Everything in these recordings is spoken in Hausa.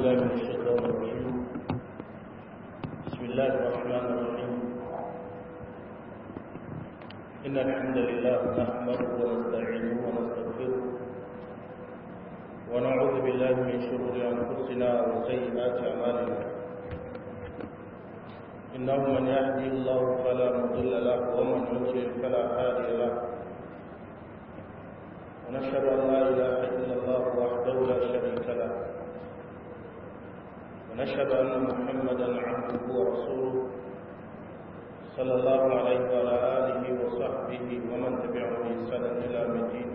بالله من الشيطان الرجيم بسم الله الرحمن الرحيم إن الحمد لله نحمده ونستعينه ونستغفره ونعوذ بالله من شرور أنفسنا وسيئات أعمالنا إنه من يهدي الله فلا مضل له ومن يضلل فلا هادي له ونشهد أن لا إله إلا الله وحده لا شريك له ونشهد أن محمدا عبده ورسوله صلى الله عليه وعلى آله وصحبه ومن تبعهم بإحسان إلى يوم الدين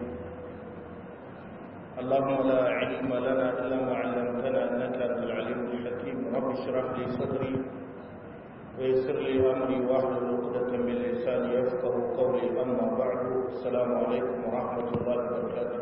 اللهم لا علم لنا إلا ما علمتنا إنك أنت العليم الحكيم رب اشرح لي صدري ويسر لي أمري واحلل عقدة من لساني يفقه قولي أما بعد السلام عليكم ورحمة الله وبركاته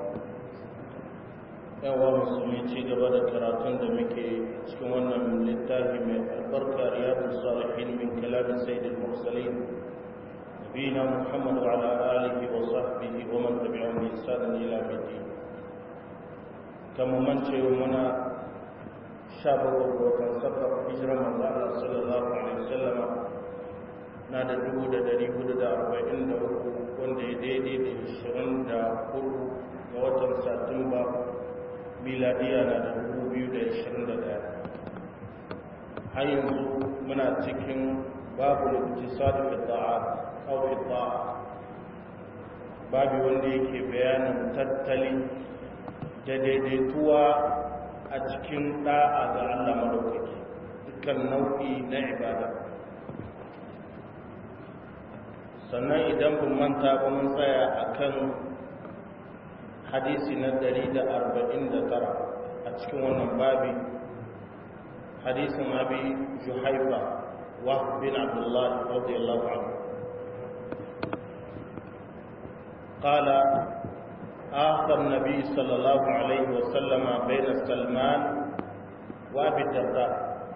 yawa musulmi ci gaba da karatun da muke cikin wannan littafi mai albarka riyadu salihin min kalamin sayyidul mursalin nabiyina muhammad wa ala alihi wa sahbihi wa man tabi'ahum bi ihsan ila yawmiddin kamar man ce muna sha bakwai ga watan safar hijirar manzo Allah sallallahu alaihi wasallam na da dubu da dari hudu da arba'in da uku wanda ya daidai da ishirin da hudu ga watan satumba miladiya na da dubu biyu da ishirin da daya har yanzu muna cikin babu iktisad fi ta'a aw fi ta'a babu wanda yake bayanin tattali da daidaituwa a cikin da'a ga Allah madaukaki dukkan nau'i na ibada sannan idan bin manta ba mun tsaya akan hadisi na 149 a cikin wannan babi hadisin abi juhaifa wa bin abdullah radiyallahu anhu قال آخى النبي صلى الله عليه وسلم بين سلمان وأبي الدرداء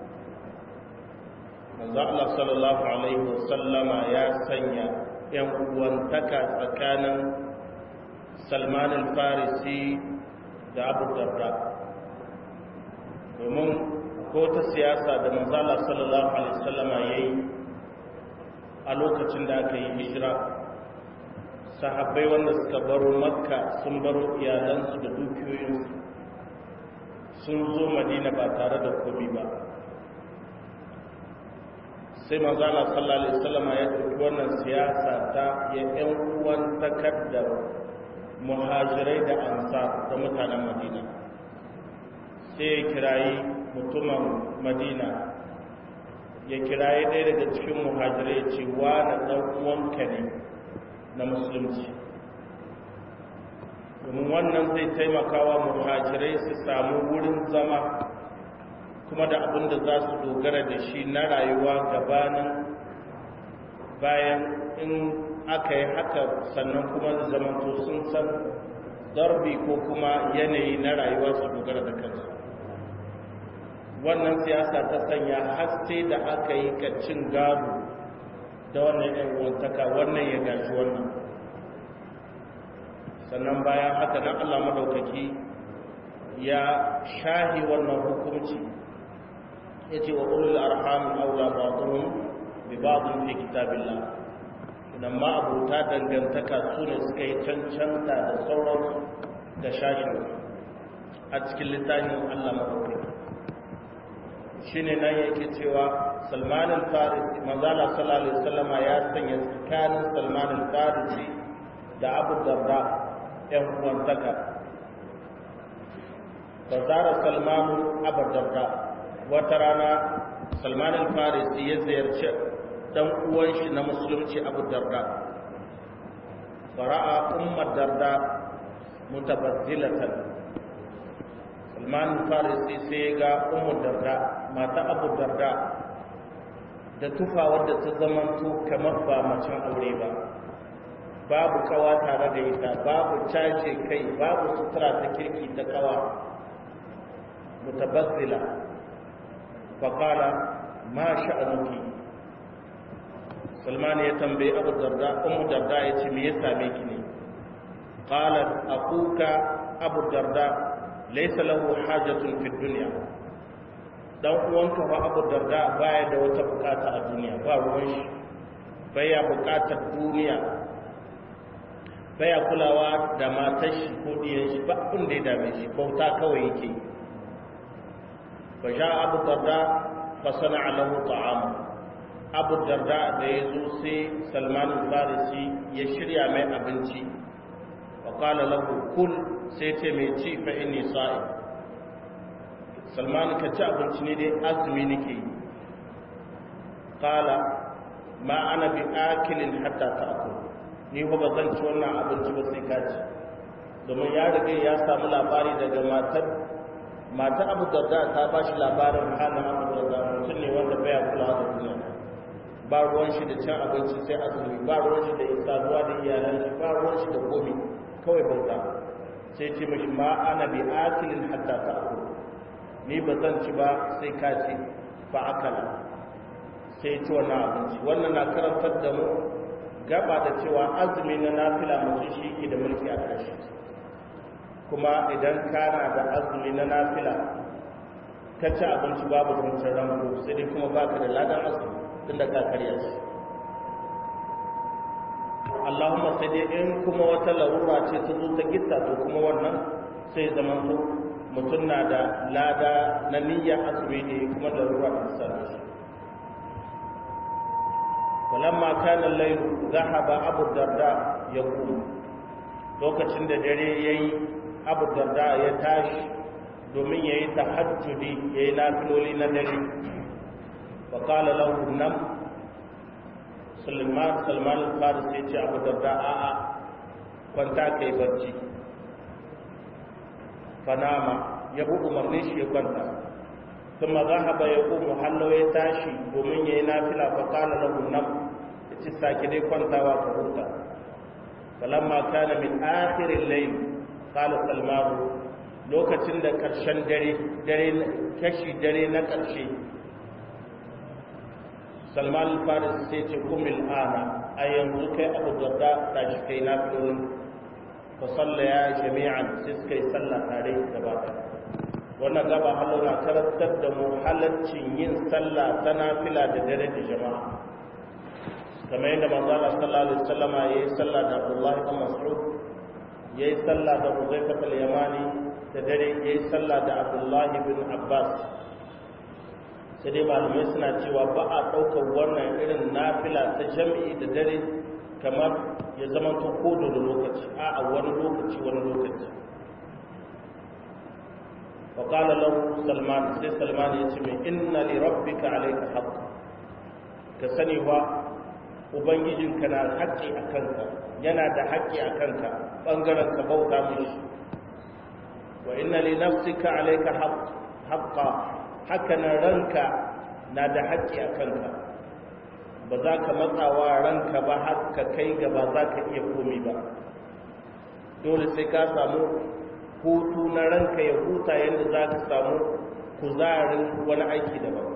manzo Allah sallallahu alaihi wasallama ya sanya ‘yan uwantaka tsakanin Salman al-Farisi da Abu Darda domin ko ta siyasa da manzo Allah sallallahu alaihi wasallama yayi a lokacin da aka yi hijira sahabbai wanda suka baro makka sun baro iyalansu da dukiyoyinsu sun zo madina ba tare da komi ba sai manzana sallallahu alaihi wasallama ya ɗauki wannan siyasa ta ya ƴan uwan takaddar muhajirai da ansa da mutanen madina sai ya kirayi mutumin madina ya kirayi ɗaya daga cikin muhajirai ce wa na ɗan uwanka ne na musulunci domin wannan zai taimaka wa muhajirai su samu wurin zama kuma da abin da za su dogara da shi na rayuwa gabanin bayan in aka yi haka sannan kuma zamanto sun san darbi ko kuma yanayi na rayuwa su dogara da kansu wannan siyasa ta sanya haske da aka yi cin gado da wannan yan uwantaka wannan ya gashi wannan sannan bayan haka nan Allah madaukaki ya shahi wannan hukunci yace wa ulul arham aula ba'dhum bi ba'dhin fi kitabillah idan ma abuta dangantaka su ne suka yi cancanta da sauran da shashin a cikin littafin Allah madaukaki shine nan yake cewa Salman al-Farisi manzala sallallahu alaihi wasallam ya sanya tsakanin Salman al-Farisi da Abu Darda ɗan uwantaka bazara Salman Abu Darda wata rana Salman al-Farisi ya ziyarci dan uwan shi na musulunci Abu Darda fara'a umma Darda mutabazzilatan Salman al-Farisi sai ga Ummu Darda mata Abu Darda da tufa wadda ta zamanto kamar ba macen aure ba babu kawa tare da ita babu cace kai babu sutura ta kirki ta kawa mutabazzila faƙala ma sha'anuki salman ya tambayi abu darda umu darda ya ce me ya same ki ne qalat akuka abu darda laysa lahu hajatun fi dunya dan uwanka fa abu darda baya da wata bukata a duniya ba ruwan shi baya bukatar duniya baya kulawa da matar shi ko diyan shi ba abin da ya dame shi bauta kawai yake fa sha abu darda fa sana'a lahu ta'ama abu darda da ya zo sai salman al-farisi ya shirya mai abinci wa qala lahu kul sai ce mai ci fa inni sa'i salman ka ci abinci ne dai azumi nake yi qala ma ana bi akilin hatta ta'kul ni ba ba zan ci wannan abinci ba sai ka ci domin ya riga ya samu labari daga matar matar abu darda ta ba shi labarin halin abu darda mutum ne wanda baya kula da duniya ba ruwan shi da cin abinci sai azumi ba ruwan shi da isaduwa da iyalan shi ba ruwan shi da komi kawai bauta sai ce mashi ma ana bi akilin hatta ta'kul ni ba zan ci ba sai ka ci fa akala sai ci wannan abinci wannan na karantar da mu gaba da cewa azumi na nafila mutum shi ke da mulki a ƙarshe kuma idan kana da azumi na nafila ka ci abinci babu zancen rango sai dai kuma baka da ladan azumi tun da ka karya shi Allahumma sai dai in kuma wata larura ce ta zo ta gitta to kuma wannan sai zaman to mutum na da lada na niyya azumi ne kuma larura ta same shi ولما كان الليل ذهب ابو الدرداء يقول lokacin da dare yayi abu darda ya tashi domin yayi tahajjudi yayi nafiloli na dare wa qala lahu nam sulman salman al-faris ya ce abu darda a a kwanta kai barci fanama ya bu umarni shi ya kwanta ثم ذهب يقوم حلو يتاشي domin yayi nafila fa qala lahu nam yace sake dai kwantawa ka huta falamma kana min akhir al-layl qala salman lokacin da karshen dare dare kashi dare na karshe salman al-faris sai ce kumil ana a yanzu kai abu darda tashi kai nafilolin fa sallaya jami'an sai suka yi sallah tare gaba ɗaya wannan gaba halau na karantar da mu halaccin yin sallah ta nafila da dare da jama'a kamar yadda manzo Allah sallallahu alaihi wasallam ya yi sallah da Abdullah ibn Mas'ud ya yi sallah da Huzaifa al-Yamani da dare ya yi sallah da Abdullah ibn Abbas sai dai malamai suna cewa ba a ɗaukar wannan irin nafila ta jami'i da dare kamar ya zama to kodo da lokaci a wani lokaci wani lokaci وقال له سلمان سي سلمان يتمي إن لربك عليك حق كسني هو ubangijinka na haƙƙi a kanka yana da haƙƙi a kanka ɓangaren ka bauta mishi wa inna li nafsika alayka haqqa haka na ranka na da haƙƙi a kanka ba za ka matsawa ranka ba har ka kai ga ba za ka iya komi ba dole sai ka samu hutu na ranka ya huta yadda za ka samu kuzarin wani aiki daban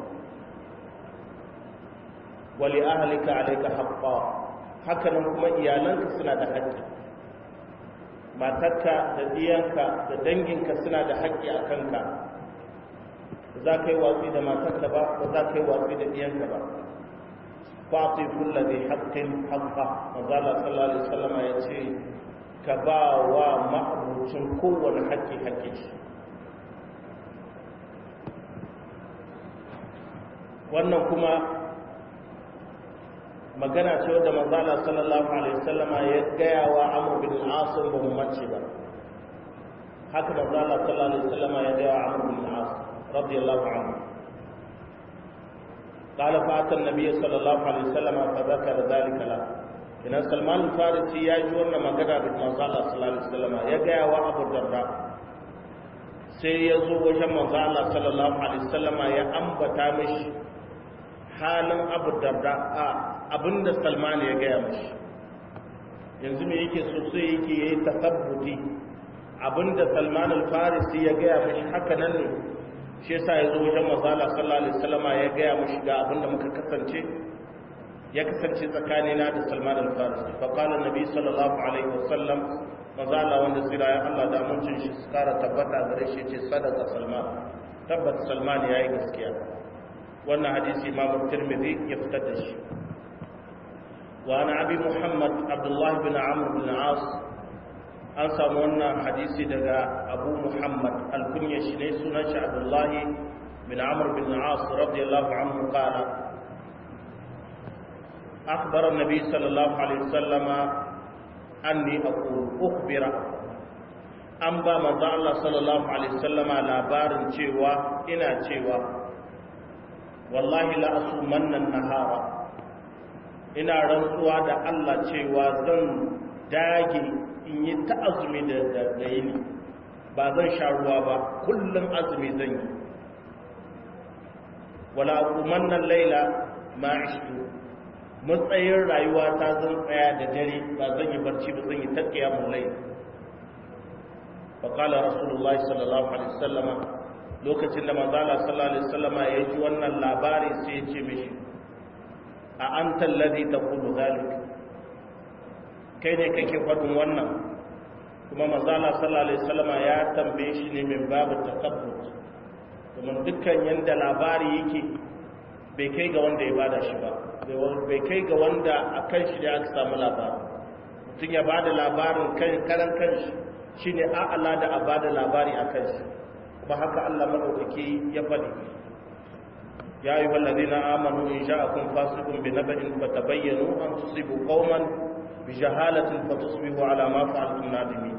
wali ahalika alaika haɓɓa hakanan kuma iyalanka suna da haƙƙi matarka da diyanka da danginka suna da haƙƙi a kanka za ka yi watsi da matarka ba ba za ka yi watsi da diyanka ba fati kulla zai haƙƙin haƙƙa mazala sallallahu alaihi wasallama ya ce ka ba wa ma'abucin kowane haƙƙi haƙƙi wannan kuma magana ce wadda manzala sallallahu alaihi wasallama ya gaya wa amur bin asim ba mu mace ba haka manzala sallallahu alaihi wasallama ya gaya wa amur bin asim radiyallahu anhu قال فأتى النبي صلى الله عليه وسلم فذكر ذلك له ina salman farisi ya ji wannan magana da manzo Allah sallallahu alaihi wasallam ya gaya wa Abu Darda sai ya zo wajen manzo Allah sallallahu alaihi wasallam ya ambata mishi halin Abu Darda a abinda Salman ya gaya mishi yanzu me yake so sai yake yayi tasabbuti abinda Salman al-Farisi ya gaya mishi haka nan ne shi yasa ya zo wajen manzo Allah sallallahu alaihi wasallam ya gaya mishi ga abinda muka kasance ya kasance tsakanina da Salman al-Farisi fa qala nabi sallallahu alaihi wasallam maza Allah wanda tsira ya Allah da amincin shi su kara tabbata gare shi ce sadaka Salman tabbat salman yayi gaskiya wannan hadisi imam tirmidhi ya fitar da shi wa ana abi muhammad abdullah bin amr bin as an samu wannan hadisi daga abu muhammad alkunya shi ne sunan shi abdullahi bin amr bin as radiyallahu anhu qala أخبر النبي صلى الله عليه وسلم أني أقول أخبر أن با manzo Allah sallallahu alaihi wasallama labarin cewa ina cewa wallahi la asumanna nahara ina rantsuwa da Allah cewa zan dage in yi ta azumi da da yini ba zan sha ruwa ba kullum azumi zan yi wala aqumanna laila ma ishtu matsayin rayuwa ta zan tsaya da dare ba zan yi barci ba zan yi ta qiyamul layl fa qala rasulullah sallallahu alaihi wasallam lokacin da manzo Allah sallallahu alaihi wasallam ya ji wannan labari sai ya ce mishi a anta alladhi taqulu zalik kai ne kake faɗin wannan kuma manzo Allah sallallahu alaihi wasallam ya tambaye shi ne min babu takabbut domin dukkan yanda labari yake bai kai ga wanda ya bada shi ba bai kai ga wanda a kan shi da aka samu labarin mutum ya bada labarin kan karan kanshi shine a'ala da a bada labari a kan shi ba haka Allah madaukaki ya faɗi ya yi wallazi na amanu in sha'akum fasiqun bi naba'in fatabayyanu an tusibu qauman bi jahalatin fatusbihu ala ma fa'altum nadimin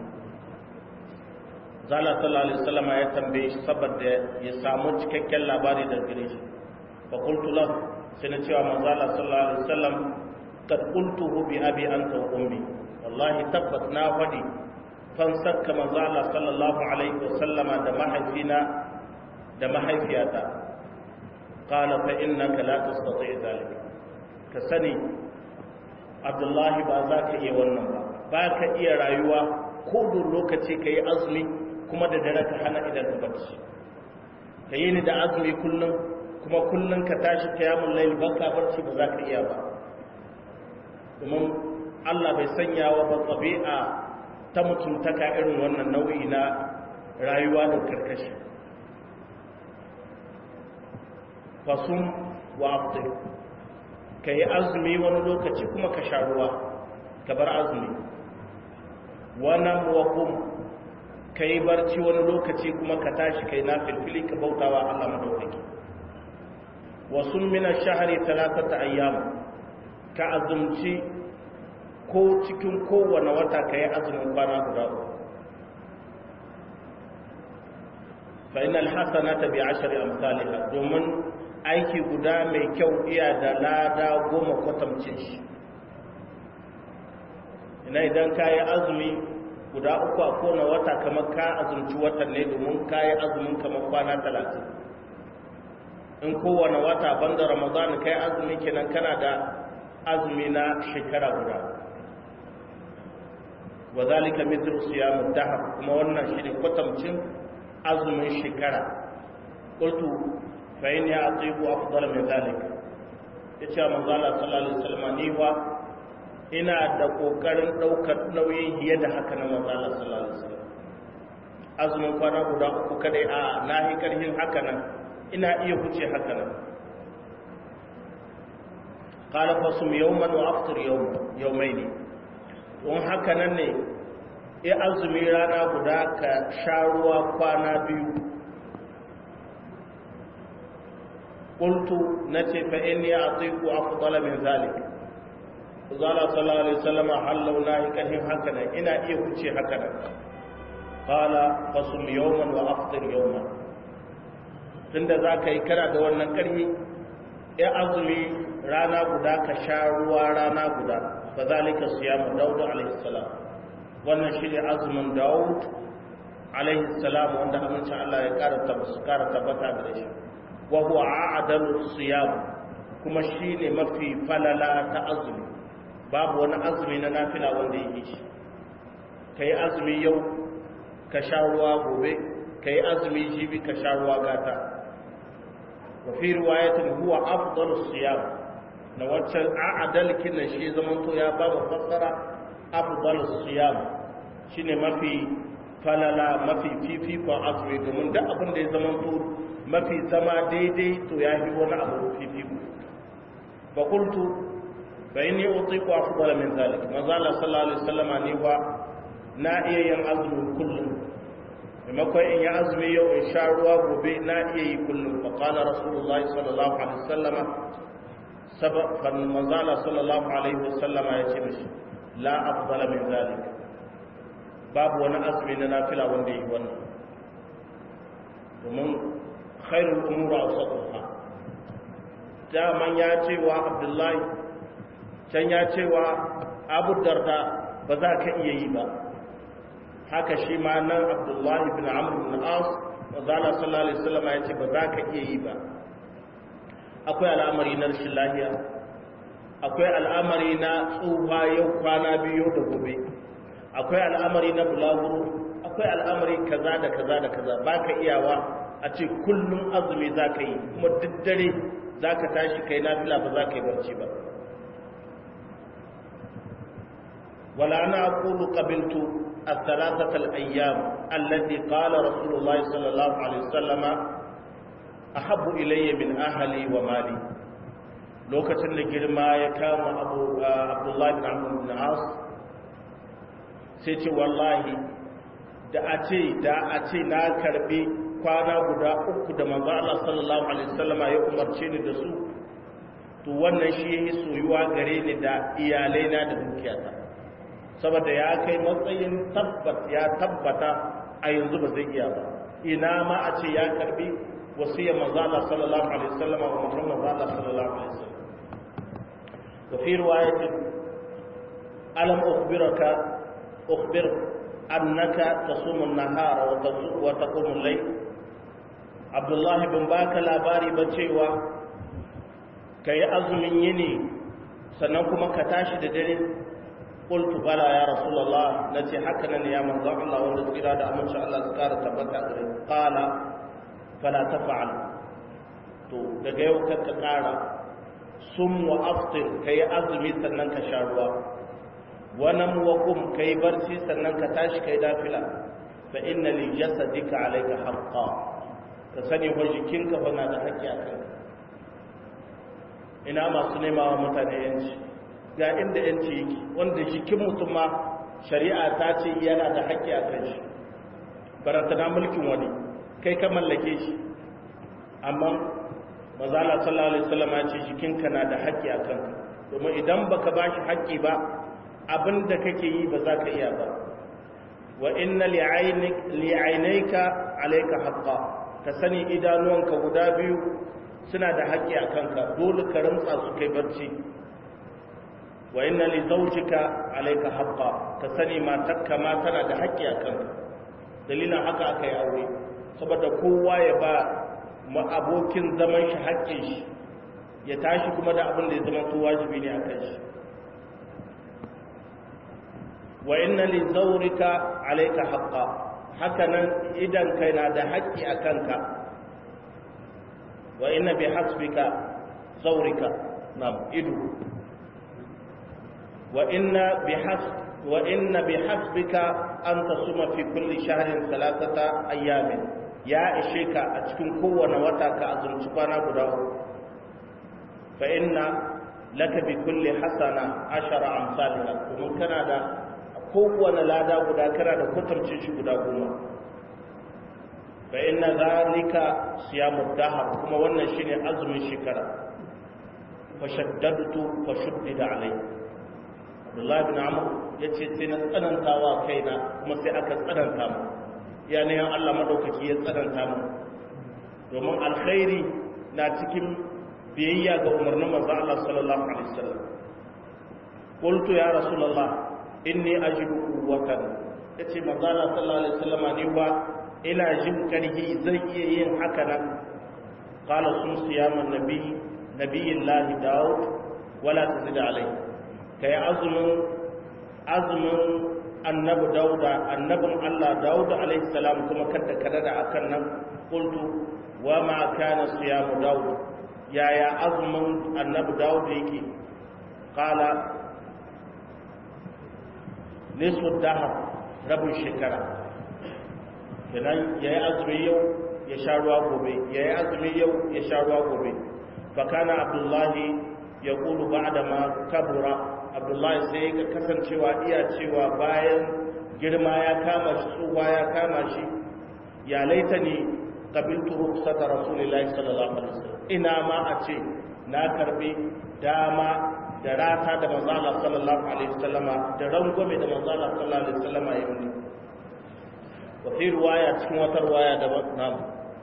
zala sallallahu alaihi wasallam ya tambaye shi saboda ya samu cikakken labari daga gare shi fa qultu lahu sai na cewa manzo Allah sallallahu alaihi wasallam kad qultuhu bi abi anta wa ummi wallahi tabbat na fadi fan sakka manzo Allah sallallahu alaihi wasallam da mahaifina da mahaifiyata qala fa innaka la tastati zalika ka sani Abdullahi ba za ka iya wannan ba ba ka iya rayuwa ko da lokaci ka yi azumi kuma da dare ka hana idan ka barci ka yi ni da azumi kullum kuma kullum ka tashi kiyamun lail baka barci ba za ka iya ba domin Allah bai sanya wa ba tabi'a ta mutuntaka irin wannan nau'i na rayuwa da karkashi fasum wa afdir ka yi azumi wani lokaci kuma ka sha ruwa ka bar azumi wannan wakum ka yi barci wani lokaci kuma ka tashi ka yi na filfili ka bautawa Allah madaukaki wasu mina shahari talatata ayyam ka azumci ko cikin kowane wata ka yi azumin kwana guda uku fa'in alhassana ta bi ashari amsaliha domin aiki guda mai kyau iya da lada goma kwatamcin shi ina idan ka yi azumi guda uku a kowane wata kamar ka azumci watan ne domin ka yi azumin kamar kwana talatin in kowane wata banda ramadan kai azumi kenan kana da azumi na shekara guda wa zalika mithlu siyam dahr kuma wannan shine kwatamcin azumin shekara qultu fa in ya atiqu afdal min zalika yace manzo Allah sallallahu alaihi wasallam ni wa ina da kokarin daukar nauyin hiye da haka na manzo Allah sallallahu alaihi wasallam azumin kwana guda uku kadai a nahi karhin haka nan ina iya huce haka nan qala fasum yawman wa aftir yawman yawmaini don haka nan ne ya azumi rana guda ka sha ruwa kwana biyu qultu nace fa inni atiqu afdala min zalik zala sallallahu alaihi wasallam hallau nahi kahin haka nan ina iya huce haka nan qala fasum yawman wa aftir yawman tunda za ka yi kana da wannan ƙarfi ya azumi rana guda ka sha ruwa rana guda fa zalika siyamu daud alaihi salam wannan shine azumin daud alaihi salam wanda amincin Allah ya ƙara tabbata ƙara tabbata da shi wa huwa a'dalu siyam kuma shine mafi falala ta azumi babu wani azumi na nafila wanda yake shi kai azumi yau ka sha ruwa gobe kai azumi jibi ka sha ruwa gata وفي رواية هو أفضل الصيام نواتشل أعدل كنا شيء زمن تو يا بابا فسر أفضل الصيام شيء ما في فللا ما في في في فعصري domin da abin da ya zama to mafi zama daidai to ya yi wani abu fifiku fa qultu fa inni utiqu afdala min zalik manzo Allah sallallahu alaihi wasallama ni wa na iya yin azumi kullum maimakon in yi azumi yau in sha ruwa gobe na iya yi kullum fa qala rasulullahi sallallahu alaihi wasallama sabab manzo Allah sallallahu alaihi wasallama ya ce mishi la afdala min zalik babu wani azumi na nafila wanda yi wannan domin khairul umuru awsatuha daman ya ce wa abdullahi can ya ce wa abu darda ba za ka iya yi ba haka shi ma nan abdullahi bin amr bin as wazala sallallahu alaihi wasallam ya ce ba za ka iya yi ba akwai al'amari na rashin lahiya akwai al'amari na tsufa yau kwana biyu da gobe akwai al'amari na bulaguro akwai al'amari kaza da kaza da kaza ba ka iyawa a ce kullum azumi za ka yi kuma duk dare za ka tashi kai nafila ba za ka yi barci ba wala ana aqulu qabiltu الثلاثة الأيام التي قال رسول الله صلى الله عليه وسلم أحب إلي من أهلي ومالي lokacin da girma ya kama abu abdullahi bin amur bin as sai ce wallahi da a ce da a ce na karbi kwana guda uku da manzo Allah sallallahu alaihi wasallama ya umarce ni da su to wannan shi yake soyuwa gare ni da iyalai na da dukiyata saboda ya kai matsayin tabbat ya tabbata a yanzu ba zai iya ba ina ma a ce ya karbi wasiyar manzo Allah sallallahu alaihi wasallama wa Muhammad Allah sallallahu alaihi wasallam وفي رواية ألم أخبرك أخبر أنك تصوم النهار وتقوم الليل عبد الله بن باك labari ba cewa ka yi azumin yini sannan kuma ka tashi da dare qultu bala ya rasulullah nace haka nan ya manzo Allah wanda tsira da amince Allah su kara tabbata gare qala fala taf'al to daga yau ka kara sum wa aftir ka yi azumi sannan ka sha ruwa wannan wa kum ka yi barci sannan ka tashi ka yi dafila fa inna li jasadika alayka haqqa ka sani wa jikinka fa na da haƙƙi a kanka ina masu nema wa mutane yanci ga inda yanci yake wanda jikin mutum ma shari'a ta ce yana da haƙƙi a kan shi barantana mulkin wani kai ka mallake shi amma mazala sallallahu alaihi wasallam ya ce jikinka na da haƙƙi a kanka domin idan baka bashi haƙƙi ba abin da kake yi ba za ka iya ba wa inna li'ainaika alayka haqqa ka sani idanuwanka guda biyu suna da haƙƙi a kanka dole ka rantsa su kai barci wa inna li zawjika alayka haqqa ka sani matarka ma tana da haƙƙi a kanka dalilin haka aka yi aure saboda kowa ya ba ma abokin zaman shi haƙƙin shi ya tashi kuma da abin da ya zama to wajibi ne a kan shi wa inna li zawrika alayka haqqa haka nan idan kai na da haƙƙi a kanka wa inna bi hasbika zawrika nam idu wa inna bi hasb wa inna bi hasbika an tasuma fi kulli shahrin thalathata ayyamin ya ishe ka a cikin kowane wata ka azumci kwana guda uku fa inna laka bi kulli hasana ashara amsalha kuma kana da kowane lada guda kana da kwatancin shi guda goma fa inna zalika siyamu dahar kuma wannan shine azumin shekara fa shaddadtu fa shuddida alai Abdullahi bin Amr yace sai na tsanantawa kaina kuma sai aka tsananta mu yanayin Allah madaukaki ya tsananta mu domin alkhairi na cikin biyayya ga umarnin manzo Allah sallallahu alaihi wasallam qultu ya rasulullah inni ajidu quwwatan yace manzo Allah sallallahu alaihi wasallam ni ba ina jin karhi zai iya yin haka nan qala sun siyaman nabi nabiyillahi daud wala tazid alai kai azumin azumin annabi dauda annabin Allah dauda alaihi salam kuma kada kada da akan nan qultu wa ma kana siyamu daud yaya azumin annabi daud yake qala nisfu dahar rabin shekara kenan yayi azumi yau ya sha ruwa gobe ya yi azumi yau ya sha ruwa gobe fakana abdullahi ya kulu ba da ma kabura abdullahi sai ga kasancewa iya cewa bayan girma ya kama shi tsuwa ya kama shi ya laita ni kabiltu ruksata rasulillahi sallallahu alaihi wasallam ina ma a ce na karbi dama da rata da manzala sallallahu alaihi wasallama da rangwame da manzala sallallahu alaihi wasallama ya yi wa fi ruwaya cikin wata ruwaya da namu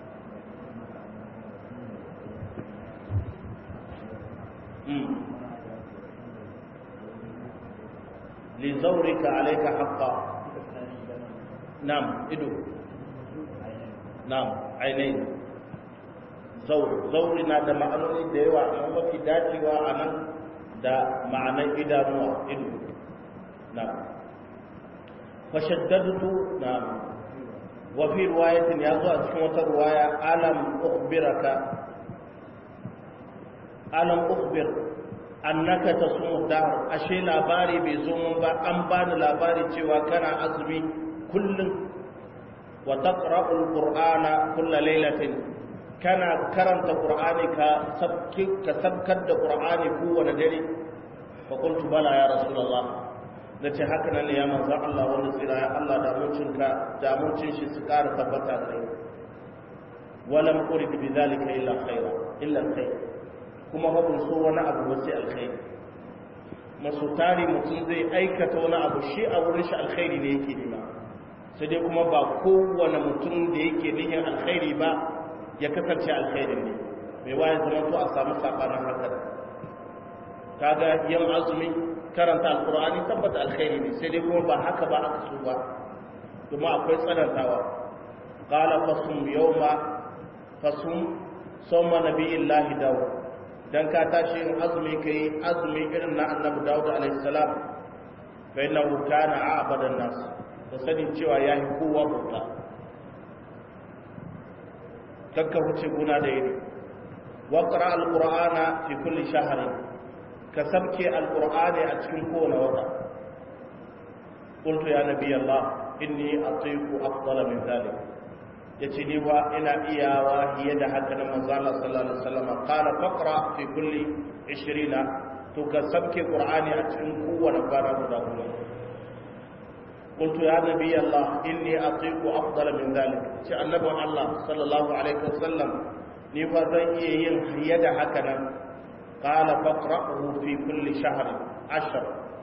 لزورك عليك حقا نعم ido نعم عينين زور زور na da ma'anoni da yawa amma mafi dacewa a nan da ma'anar idanuwa ido na'am fashaddadtu na'am wa fi riwayatin ya zo a cikin wata riwaya alam ukhbiraka alam ukhbir annaka tasumu dahr ashe labari bai zo mun ba an bani labari cewa kana azumi kullum wa taqra'u alqur'ana kull laylatin kana karanta qur'ani ka sabki ka sabkar da qur'ani kowane dare fa qultu bala ya rasulullah nace haka nan ya manzo Allah wanda tsira ya Allah da mutunka da mutun shi su ƙara tabbata kai walam urid bi zalika illa khaira illa khair kuma ba so wani abu ba sai alkhairi masu tari mutum zai aikata wani abu shi a wurin shi alkhairi ne yake nema sai dai kuma ba kowane mutum da yake nihin alkhairi ba ya kasance alkhairi ne mai waye zama to a samu sabanin haka kaga yan azumi karanta alkur'ani tabbata alkhairi ne sai dai kuma ba haka ba aka so ba kuma akwai tsanantawa qala fasum yawma fasum sawma nabiyillahi dawud dan ka tashi yin azumi kai azumi irin na annabi Dawud alaihi salam fa innahu kana a'badan nas da sani cewa yayi kowa bauta kakka huce guna da yini wa qra alqur'ana fi kulli shahr ka sabke alqur'ani a cikin kowane wata qultu ya nabiy allah inni atiqu afdala min dhalik yace ni wa ina iyawa hiye da haka na manzo Allah sallallahu alaihi wasallam qala faqra fi kulli 20 to ka sabke qur'ani a cikin kowane kwana guda goma qultu ya nabi Allah inni atiqu afdala min dhalik ce annabi Allah sallallahu alaihi wasallam ni fa zan iya yin hiye da haka nan qala faqra'uhu fi kulli shahr 10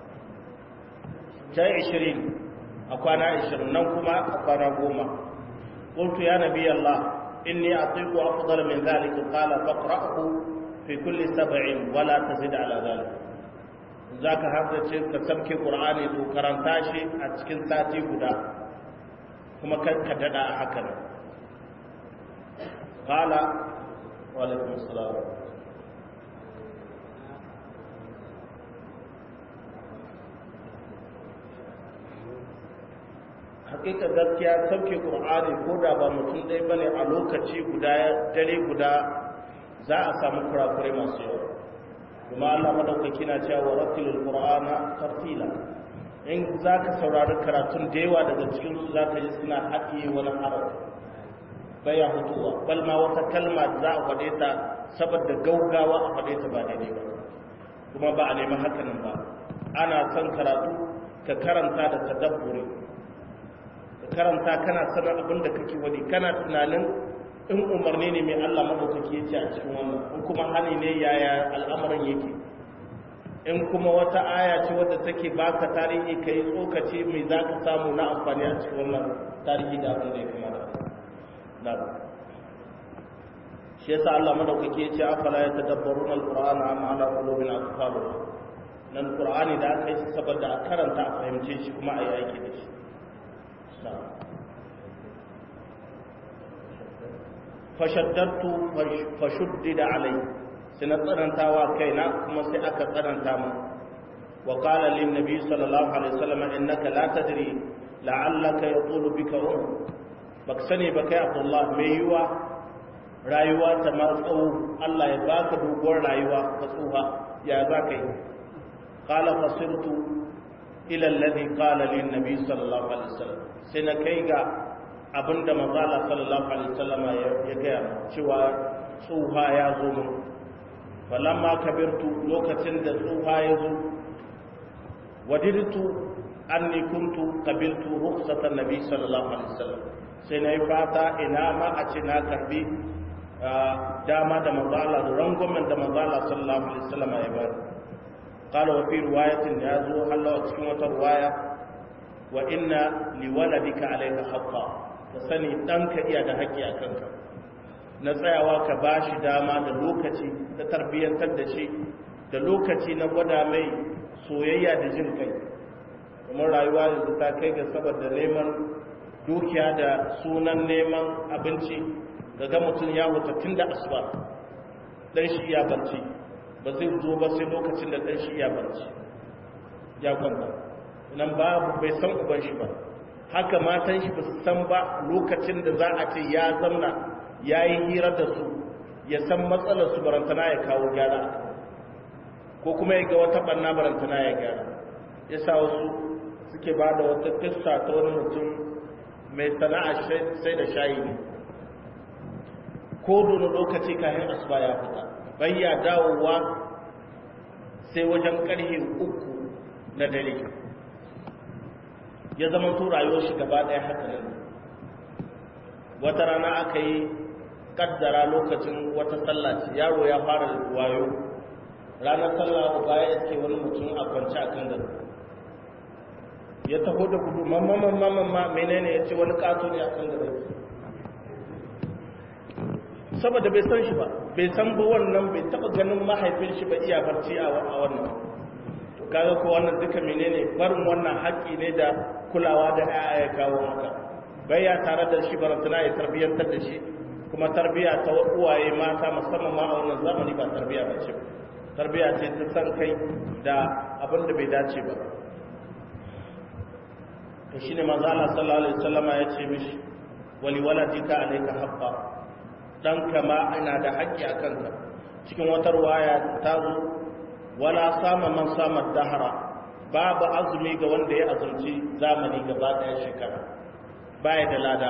jai 20 a kwana 20 nan kuma a kwana goma قلت يا نبي الله إني أطيق أفضل من ذلك قال فاقرأه في كل سبع ولا تزد على ذلك ذاك هذا الشيء كسبك قرآني ذو كرنتاشي أتكن ساتي قدا كما كددا هكذا قال وعليكم السلام hakika gaskiya sauke qur'ani ko da ba mutum ɗaya bane a lokaci guda dare guda za a samu kurakurai masu yawa kuma Allah madaukaki na cewa wa rattilul qur'ana tartila in zaka saurari karatun da yawa daga cikin su zaka ji suna haɗiye wani harafi baya hutuwa bal ma wata kalma za a faɗe ta saboda gaugawa a faɗe ta ba daidai ba kuma ba a nemi hakanan ba ana son karatu ka karanta da tadabburi karanta kana sanar abin da kake wani kana tunanin in umarni ne mai Allah madaukaki ya ce a cikin wannan in kuma hani ne yaya al'amarin yake in kuma wata aya ce wadda take baka tarihi kai tsokaci mai za ka samu na amfani a cikin wannan tarihi da abin da ya kamata na shi yasa Allah madaukaki ya ce afala ya tadabbaruna alqur'ana amma ala qulubin aqfaluha nan qur'ani da aka yi saboda a karanta a fahimce shi kuma a yi aiki da shi fashaddatu fashuddida alai sai na tsanantawa kaina kuma sai aka tsananta mu wa qala lin nabi sallallahu alaihi wasallam innaka la tadri la'allaka yatulu bika um bak sani ba kai abdullah mai yiwa rayuwa ta martsawo Allah ya baka doguwar rayuwa ka tsuha ya za ka yi qala fasirtu ila alladhi qala lin nabi sallallahu alaihi wasallam sai na kai ga abinda manzala sallallahu alaihi wasallama ya gaya cewa tsuha ya zo mun falamma kabirtu lokacin da tsuha ya zo wadirtu anni kuntu qabiltu rukhsatan nabi sallallahu alaihi wasallam sai nayi fata ina ma a ce na karbi dama da manzala da rangwamen da manzala sallallahu alaihi wasallama ya bari قال وفي رواية يازو الله cikin wata ruwaya wa inna liwaladika alayka haqqa ka sani ɗanka iya da haƙƙi a kanka na tsayawa ka ba shi dama da lokaci da tarbiyyantar da shi da lokaci na gwada mai soyayya da jin kai kuma rayuwa yanzu ta kai ga saboda neman dukiya da sunan neman abinci daga mutum ya wuta tun da asuba ɗan shi ya barci ba zai zo ba sai lokacin da ɗan shi ya barci ya kwanta nan babu bai san uban shi ba haka matan shi ba su san ba lokacin da za a ce ya zamna ya yi hira da su ya san matsalar su barantana ya kawo gyara ko kuma ya ga wata ɓanna barantana ya gyara ya sa wasu suke ba da wata kissa ta wani mutum mai sana'a sai da shayi ne ko dono lokaci kayan asuba ya fita bayya dawowa sai wajen ƙarfe uku na dare ya zama to rayuwar shi gaba ɗaya haka nan wata rana aka yi kaddara lokacin wata sallah ce yaro ya fara wayo ranar sallah ba ya iske wani mutum a kwance a kan gado ya taho da gudu mamma mamma mamma menene ya ce wani kato ne a kan gado saboda bai san shi ba bai san ba wannan bai taba ganin mahaifin shi ba iya barci a wannan to kaga ko wannan duka menene barin wannan haƙƙi ne da kulawa da ƴaƴa ya kawo haka bai ya tare da shi barantana ya tarbiyyantar da shi kuma tarbiya ta uwaye mata musamman ma a wannan zamani ba tarbiya ba ce tarbiya ce ta san kai da abin da bai dace ba to shine manzo Allah sallallahu alaihi wasallama ya ce mishi wali waladika alayka haqqa dan kama ina da haƙƙi a kanka cikin wata ruwaya ta zo wala sama man sama dahara babu azumi ga wanda ya azumci zamani gaba ɗaya shekara baya da lada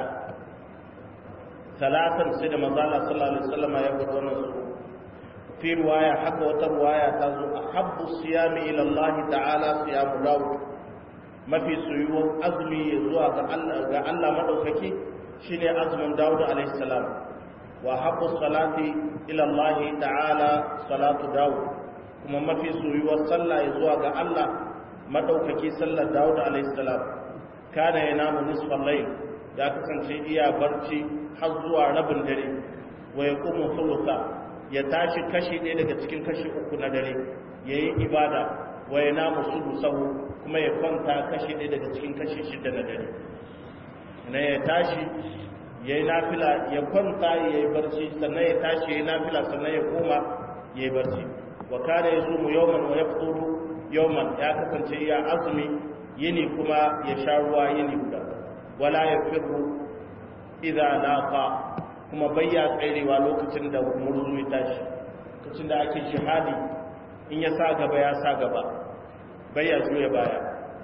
talatan sai da mazala sallallahu alaihi wasallam ya gudu wannan su fi ruwaya haka wata ruwaya ta zo ahabbu siyami ila Allah ta'ala siyamu Dawud mafi soyuwar azumi zuwa ga Allah ga Allah madaukaki shine azumin Dawud alaihi salam wa habbu salati ila Allah ta'ala salatu Dawud kuma mafi soyuwar sallah zuwa ga Allah madaukaki sallar Dawud alaihi salam kana yanamu nisfal layl ya kasance iya barci har zuwa rabin dare wa yaqumu thulutha ya tashi kashi ɗaya daga cikin kashi uku na dare yayi ibada wa yanamu sulusahu kuma ya kwanta kashi ɗaya daga cikin kashi shida na dare na ya tashi yayi nafila ya kwanta yayi barci sannan ya tashi yayi nafila sannan ya koma yayi barci wa kana yasumu yawman wa yafṭuru yawman ya kasance ya azumi yini kuma ya sha ruwa yini guda wala yafirru idza laqa kuma bayya tsairewa lokacin da murzu ya tashi lokacin da ake shahadi in ya sa gaba ya sa gaba bayya juya baya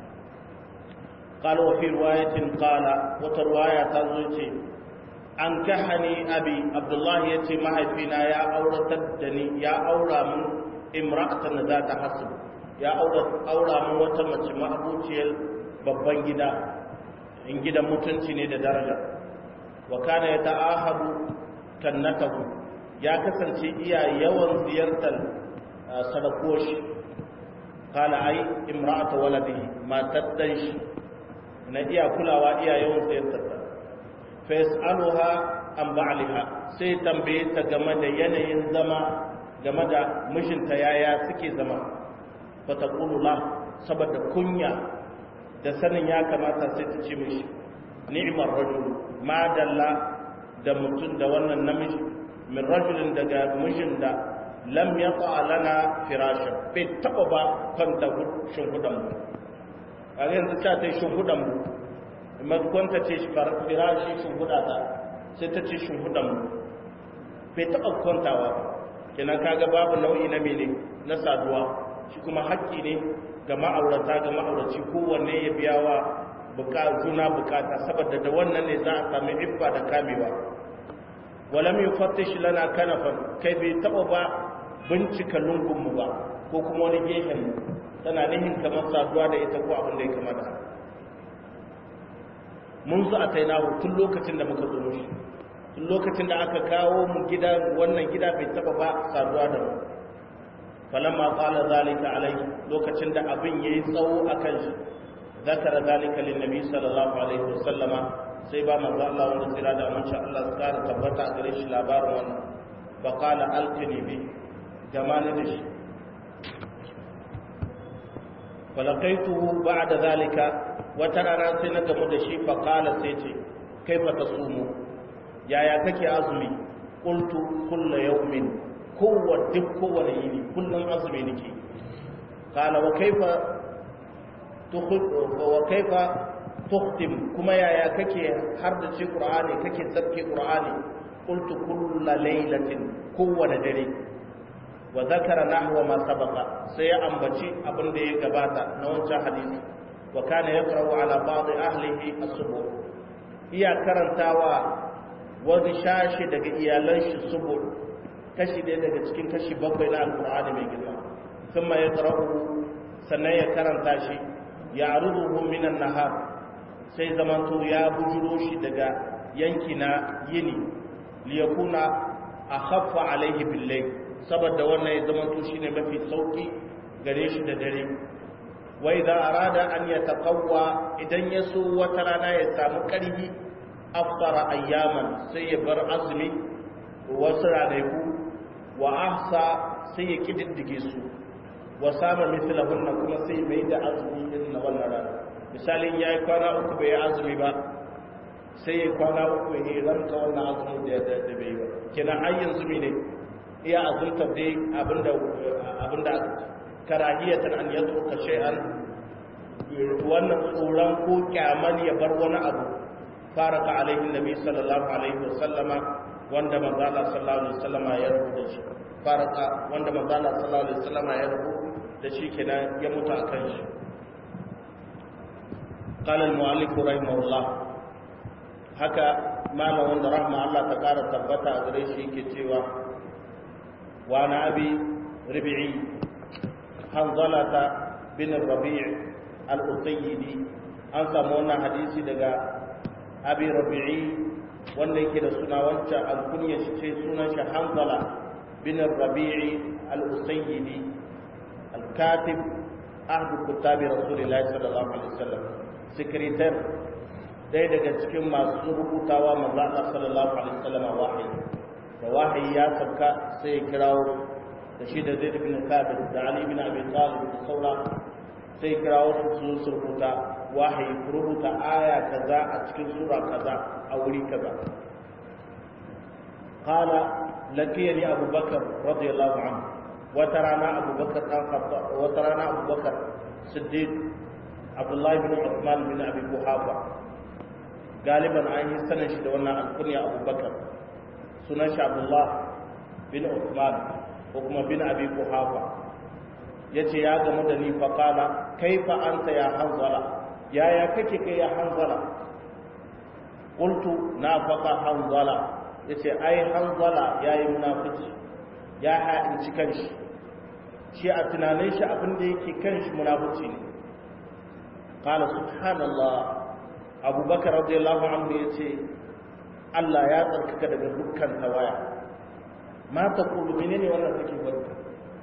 قال وفي رواية قال وترواية تزوجي أنكحني أبي عبد الله يتي محفنا يا أورا تدني يا أورا من امرأة ذات حسب يا أورا أورا من وتمت ما أبوتي babban gida in gidan mutunci ne da daraja wa kana ya ta'ahadu kannatahu ya kasance iya yawan ziyartar sadakoshi kala ai imra'atu waladihi matar dan shi na iya kulawa iya yawan ziyartar ta fa yas'aluha an ba'liha sai tambaye ta game da yanayin zama game da mijinta yaya suke zama fa taqulu la saboda kunya da sanin ya kamata sai ta ce mishi ni'mar rajul ma dalla da mutum da wannan namiji min rajulin daga mijin da lam yaqa lana firashin bai taba ba kwanta shimfidan mu a yanzu ta ta shimfidan mu amma kwanta ce firashi shimfida ta sai ta ce shimfidan mu bai taba kwantawa ba kenan kaga babu nau'i na mene na saduwa shi kuma haƙƙi ne ga ma'aurata ga ma'auraci kowanne ya biya wa juna bukata saboda da wannan ne za a sami iffa da kamewa walam yufattish lana kanafan kai bai taba ba bincika lungunmu ba ko kuma wani gefen tana nihin kamar saduwa da ita ko abin da ya kama da mun zo a tainahu tun lokacin da muka zo mushi tun lokacin da aka kawo mu gida wannan gida bai taba ba saduwa da mu falamma qala zalika alai lokacin da abin yayi tsawo akan shi zakara zalika lin nabi sallallahu alaihi wasallama sai ba manzo Allah wanda tsira da amince Allah su kara tabbata a gare shi labarin wannan fa qala alqini bi jamani da shi falaqaituhu ba'da zalika wata rana sai na gamu da shi fa qala sai ce kaifa tasumu yaya kake azumi qultu kullu yawmin kowa duk kowane yini kullum azumi nake qala wa kaifa wa kaifa tukhtim kuma yaya kake har da ce qur'ani kake tsarki qur'ani qultu kullu laylatin kowane dare wa zakara nahwa ma sabaqa sai ya ambaci abin da ya gabata na wancan hadisi wa kana yaqra'u ala ba'd ahlihi as-subuh iya karantawa wani shashi daga iyalan shi subuh kashi ɗaya daga cikin kashi bakwai na alkur'ani mai girma sun ma ya tsarahu sannan ya karanta shi ya ruduhu minan nahar sai zamanto ya bujuro shi daga yanki na yini liyakuna a haffa alaihi billai saboda wannan ya zamanto shi ne mafi sauki gare shi da dare wai za a rada an ya taƙawa idan ya so wata rana ya samu ƙarfi afsara ayyaman sai ya bar azumi wasu ranaku wa ahsa sai ya kididdige su wa sama mislahunna kuma sai mai da azumi din na wannan rana misalin yayi kwana uku bai azumi ba sai ya kwana uku ya ranta wannan azumi da da bai ba kina har yanzu ne iya azumta dai abinda abinda karahiyatan an yatruka shay'an wannan tsoron ko kyaman ya bar wani abu faraka alaihi nabi sallallahu alaihi wasallama wanda manzo Allah sallallahu alaihi wasallam ya rubuta shi faraka wanda manzo Allah sallallahu alaihi wasallam ya rubuta da shi kenan ya mutu akan shi qala al-mu'allif rahimahullah haka malam wanda rahma Allah ta kara tabbata a gare shi yake cewa wa na abi rabi'i hanzalata bin rabi' al-usayyidi an samu wannan hadisi daga abi rabi'i wanda yake da suna wancan alkunya shi ce sunan shi hanzala bin rabi'i al-usayyidi al-katib ahdu kutabi rasulillahi sallallahu alaihi wasallam sekretar dai daga cikin masu rubutawa manzo Allah sallallahu alaihi wasallam wahayi da wahayi ya sabka sai ya kirawo da shi da Zaid bin Thabit da Ali bin Abi Talib da saura sai kirawo su su rubuta wahayi rubuta aya kaza a cikin sura kaza a wuri kaza qala lakiyani Abu Bakar radiyallahu anhu wata rana Abu Bakar dan Khattab wata rana Abu Bakar Siddiq Abdullah bin Uthman bin Abi Quhafa galiban an yi sanin shi da wannan alkunya Abu Bakar sunan shi Abdullah bin Uthman ko kuma bin Abi Quhafa yace ya gamu da ni fa qala kaifa anta ya hanzala yaya kake kai ya hanzala qultu nafaqa hanzala yace ai hanzala yayi munafici ya haɗinci kanshi shi a tunanin shi abin da yake kanshi munafici ne qala subhanallah abubakar radiyallahu anhu yace Allah ya tsarkaka daga dukkan tawaya ma taqulu menene wannan kake barka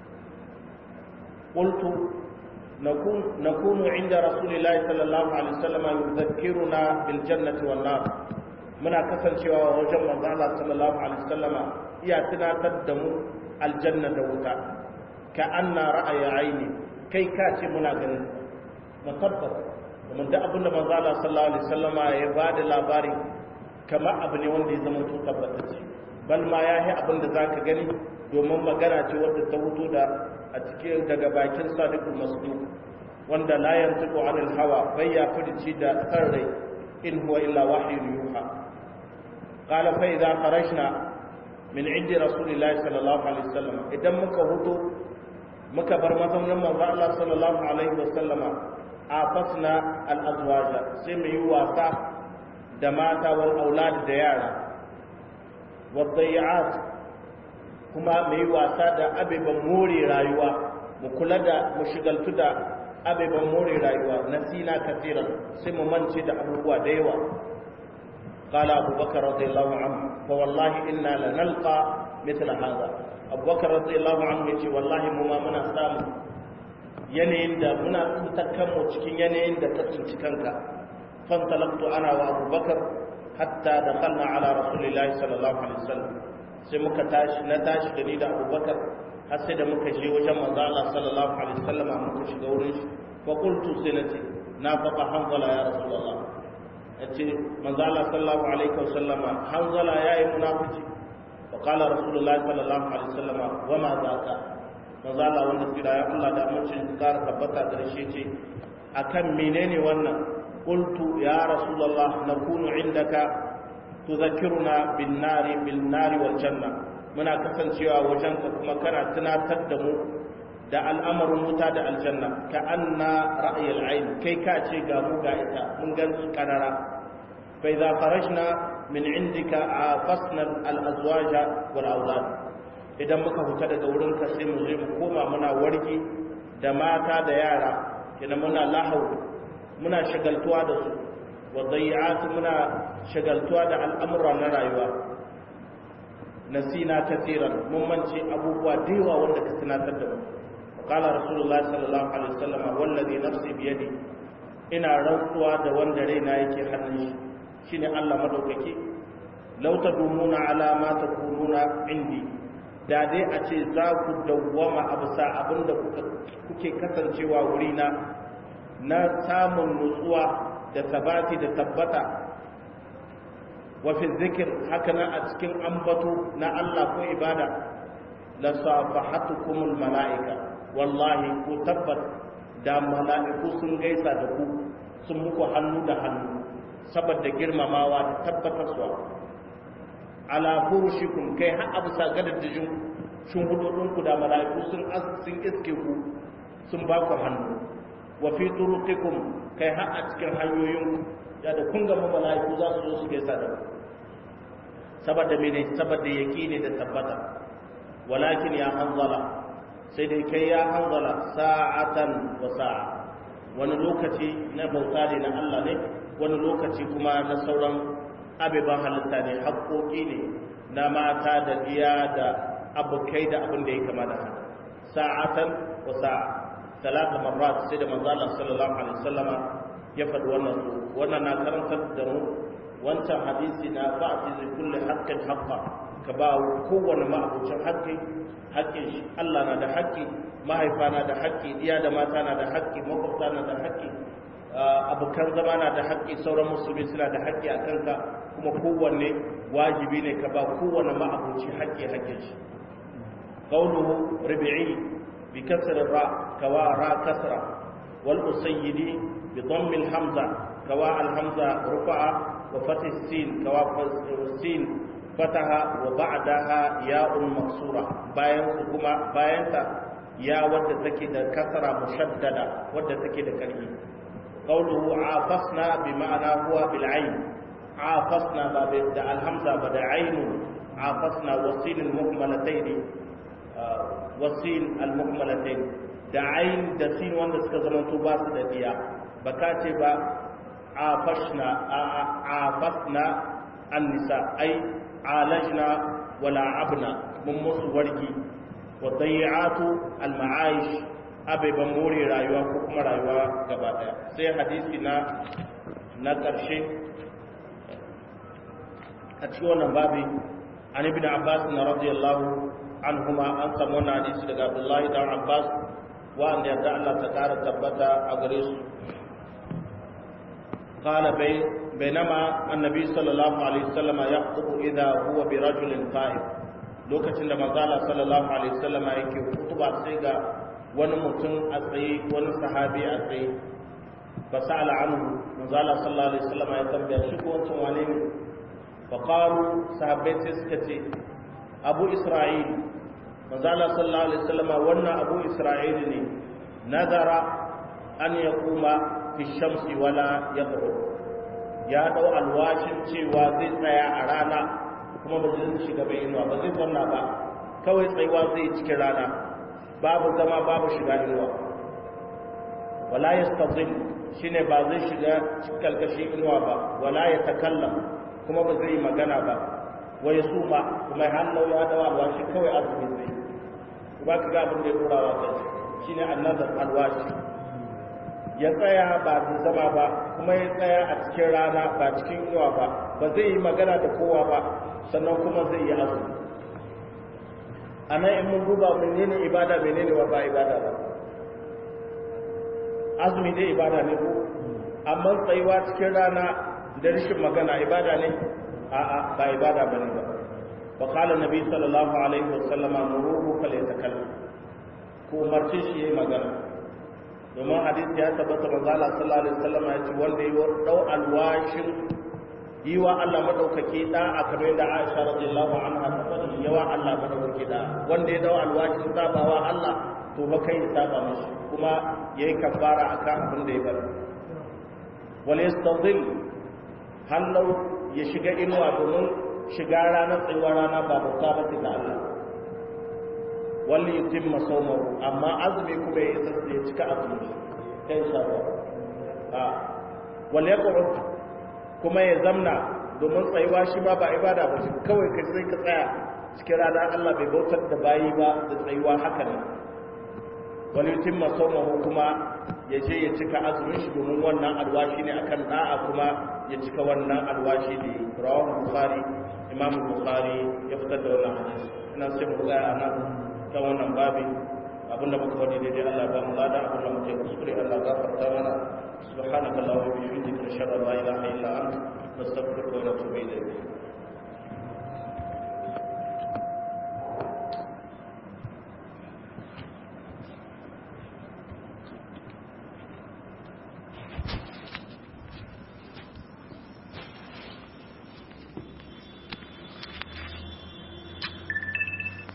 qultu نكون نكون عند رسول الله صلى الله عليه وسلم يذكرنا بالجنة والنار منا kasancewa wajen manzo Allah sallallahu alaihi wasallam iya tunatar da mu aljanna da wuta ka anna ra'aya aini kai ka ce muna ganin mutabbas kuma da abin da manzo Allah sallallahu alaihi wasallam ya bada labari kamar abu ne wanda ya zama to tabbatacce bal ma yahi abin da zaka gani domin magana ce wadda ta wuto da a cikin daga bakin sadiqul masduq wanda la yantiqu anil hawa bai ya fidici da sarrai in huwa illa wahyun yuha qala fa idza kharajna min indi rasulillahi sallallahu alaihi wasallam idan muka huto muka bar mazaunin manzo Allah sallallahu alaihi wasallama afasna al-azwaja sai mu yi wasa da mata wal aulad da yara waddayi'at kuma mu yi wasa da abeban more rayuwa mu kula da mu shigaltu da abeban more rayuwa nasina kafiran sai mu mance da abubuwa da yawa قال أبو بكر رضي الله عنه فوالله إنا لنلقى مثل هذا أبو بكر رضي الله عنه يقول والله مما منا سامو yanayin da muna tsintakan mu cikin yanayin da ta tsinci kanka fantalaktu ana wa abubakar hatta da kalla ala rasulillahi sallallahu alaihi wasallam sai muka tashi na tashi da ni da abubakar har sai da muka je wajen manzo Allah sallallahu alaihi wasallam muka shiga wurin shi fa qultu sai nace na faqa hanzala ya rasulullah yace manzo Allah sallallahu alaihi wasallam hanzala yayi munafici fa qala rasulullahi sallallahu alaihi wasallam wa ma zaka manzo Allah wanda tsira ya Allah da amincin kara tabbata da shi ce akan menene wannan qultu ya rasulullah nakunu indaka tudhakkiruna bin nari bil nari wal janna muna kasancewa wajen ka kuma kana tunatar da mu da al'amarin wuta da aljanna ka anna ra'yil ayn kai ka ce ga mu ga ita mun gan su karara fa idza kharajna min indika afasna al azwaja wal awlad idan muka fita daga wurinka sai mu zo mu koma muna warki da mata da yara kina muna lahau muna shagaltuwa da su wa dayyat muna shagaltuwa da al'amura na rayuwa nasina kaseeran mun mance abubuwa da yawa wanda ka tunatar da mu qala rasulullahi sallallahu alaihi wasallam wallazi nafsi biyadi ina rantsuwa da wanda raina yake hannun shi shine Allah madaukaki law tadumuna ala ma takununa indi da dai a ce za ku dawwama a bisa abinda kuke kasancewa wurina na samun nutsuwa da sabati da tabbata wafi zikir haka na a cikin ambato na Allah ko ibada la safahatukumul mala'ika wallahi ku tabbat da mala'iku sun gaisa da ku sun muku hannu da hannu saboda girmamawa da tabbatarwa ala furushikum kai har abu sa gadajin shin hudodinku da mala'iku sun sun iske ku sun ba ku hannu wa fi turuqikum kai har a cikin hanyoyin ya da kun gama mala'iku za su zo su gaisa da ku saboda mene saboda yaqini da tabbata walakin ya hanzala sai dai kai ya hanzala sa'atan wa sa'a wani lokaci na bauta ne na Allah ne wani lokaci kuma na sauran abeban halitta ne haƙoƙi ne na mata da diya da abokai da abin da ya kama da haka sa'atan wa sa'a talata marrat sai da manzo Allah sallallahu alaihi wasallama ya faɗi wannan su wannan na karantar da mu wancan hadisi na ba'ti zai kulli haqqin haqqa ka ba kowanne ma'abucin haƙƙi haƙƙin shi Allah na da haƙƙi mahaifa na da haƙƙi diya da mata na da haƙƙi makwabta na da haƙƙi abokan zama na da haƙƙi sauran musulmi suna da haƙƙi a kanka kuma kowanne wajibi ne ka ba kowanne ma'abuci haƙƙi haƙƙin shi qawluhu rabi'i bi kasr ra kawa ra kasra wal usayyidi bi dhamm al hamza kawa al hamza rufa'a wa fath sin kawa sin fataha wa ba'daha ya'un maksura bayan kuma bayanta ya wadda take da kasra mushaddada wadda take da karfi قوله عافصنا بمعنى هو بالعين عافصنا بدا الهمزه بدا عين عافصنا والسين المكملتين والسين المكملتين da ayin da sin wanda suka zama to ba su da biya baka ce ba afashna afasna annisa ai alajna wala abna mun musu wargi wa dayi'atu al-ma'aish abeban more rayuwa ko kuma rayuwa gaba daya sai hadisi na na ƙarshe a cikin wannan babi an ibn abbas na radiyallahu anhuma an samu wannan hadisi daga abdullahi dan abbas wanda yadda Allah ta kara tabbata a gare su qala bai bainama annabi sallallahu alaihi wasallam yaqtubu idha huwa bi rajulin qa'im lokacin da manzo Allah sallallahu alaihi wasallam yake kutuba sai ga wani mutum a tsaye wani sahabi a tsaye ba sa'ala anhu manzala sallallahu alaihi wasallam ya tambaya shi ko wancan wane ne fa qalu sahabbai sai suka ce abu isra'il manzala sallallahu alaihi wasallam wannan abu isra'il ne nazara an yaquma fi shamsi wala yadhur ya dau alwashin cewa zai tsaya a rana kuma ba zai shiga bai inuwa ba zai zanna ba kawai tsayuwa zai cikin rana babu zama babu shiga inuwa wala yastazil shine ba zai shiga cikin kalkashin inuwa ba wala ya takallam kuma ba zai yi magana ba wa ya suma kuma hannu ya dawa alwashi kawai azumi zai ba ka ga abin da ya turawa kai shine annazar alwashi ya tsaya ba da zama ba kuma ya tsaya a cikin rana ba cikin inuwa ba ba zai yi magana da kowa ba sannan kuma zai yi azumi a nan in mun duba menene ibada menene wa ba ibada ba azumi dai ibada ne ko amma tsayuwa cikin rana da rashin magana ibada ne a'a ba ibada bane ba wa qala nabi sallallahu alaihi wasallam muruhu fal yatakallam ko umarce shi yayi magana domin hadisi ya tabbata manzo Allah sallallahu alaihi wasallam ya ce wanda yi dau alwashin yi wa Allah madaukake da a kamar da Aisha radiyallahu anha ta faɗi yawa Allah madaukake da wanda ya dau alwashin sabawa Allah to ba kai saba mashi kuma yayi kafara akan abin da ya bari wal yastadil hallau ya shiga inuwa domin shiga ranar tsayuwar rana ba bauta ba ta Allah wal yutimma sawmahu amma azumi kuma ya tsaya ya cika azumi kai sabo a wal yaqrut kuma ya zamna domin tsayuwa shi ma ba ibada ba shi kawai kai sai ka tsaya cikin rana Allah bai bautar da bayi ba da tsayuwa haka ne wani yutimma sawmahu kuma ya je ya cika azumin shi domin wannan alwashi ne akan da'a kuma ya cika wannan alwashi ne rawahu bukhari imam bukhari ya fitar da wannan hadisi ina sai mu tsaya a nan ta wannan babi abinda muka wani daidai Allah ba mu lada abinda muke kuskure Allah gafarta mana subhanakallahumma wa bihamdika ashhadu an la ilaha illa anta nastaghfiruka wa natubu ilayk